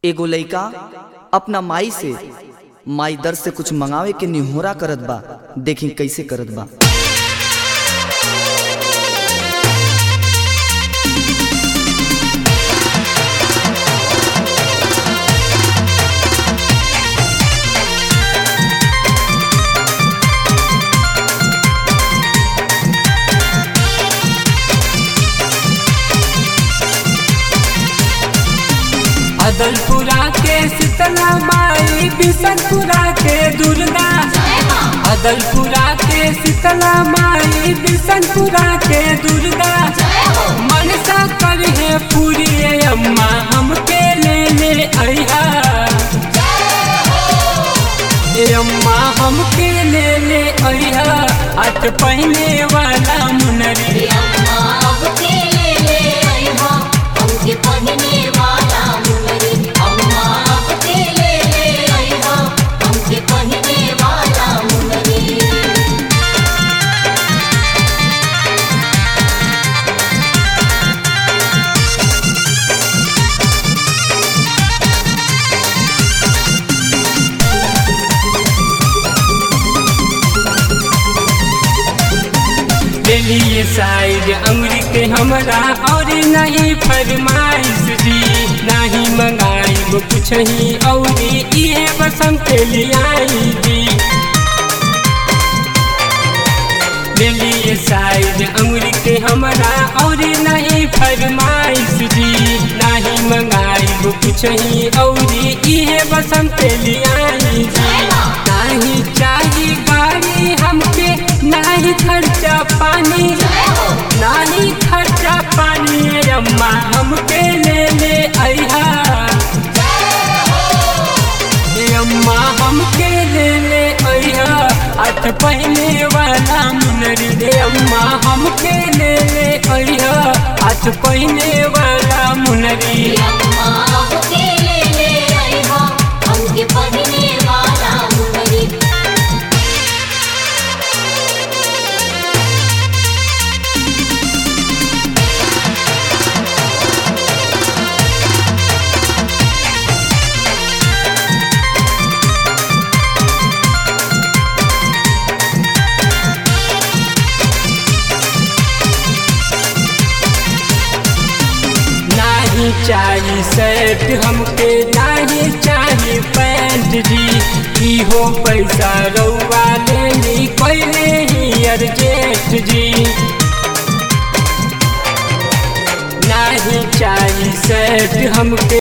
एगो लइका अपना माई से माई दर से कुछ मंगावे के निहोरा करत बा देखी कैसे करत बा अदलपुरा के शीतला माई बिशनपुरा के दुर्गा अदलपुरा के शीतला माई बिशनपुरा के दुर्गा मनसा करे पूरी अम्मा हमके ले ले अइहा ए अम्मा हमके ले ले अइहा अट पहने वाला मुनरी पहने वाला मुनरी अम्मा आपके ले ले आइहा हमके पहने वाला मुनरी लिए साइड अंगुरी के हमरा और नहीं फरमाइश जी नहीं मंगाई वो कुछ ही और ये बसम के लिए आई जी ले लिए साइड अंगुरी के हमरा और नहीं फरमाइश जी नहीं मंगाई वो कुछ ही और ये बसम के लिए आई जी नहीं चाहिए गाड़ी हमके नहीं खर्चा पानी नहीं खर्चा पानी अम्मा हमके ले ले अइहा ए अम्मा हमके ले ले अइहा अठ पहने वाला मुनरी रे अम्मा हमके ले ले अइहा अठ पहने वाला मुनरी अम्मा आपके ले ले आइहा हमके पहने वाला मुनरी नहीं चाहिए शर्ट हमके नहीं चाहिए पैंट जी इहो पैसा रउआ लेनी पहले ही अर्जेंट जी नहीं चाहिए शर्ट हमके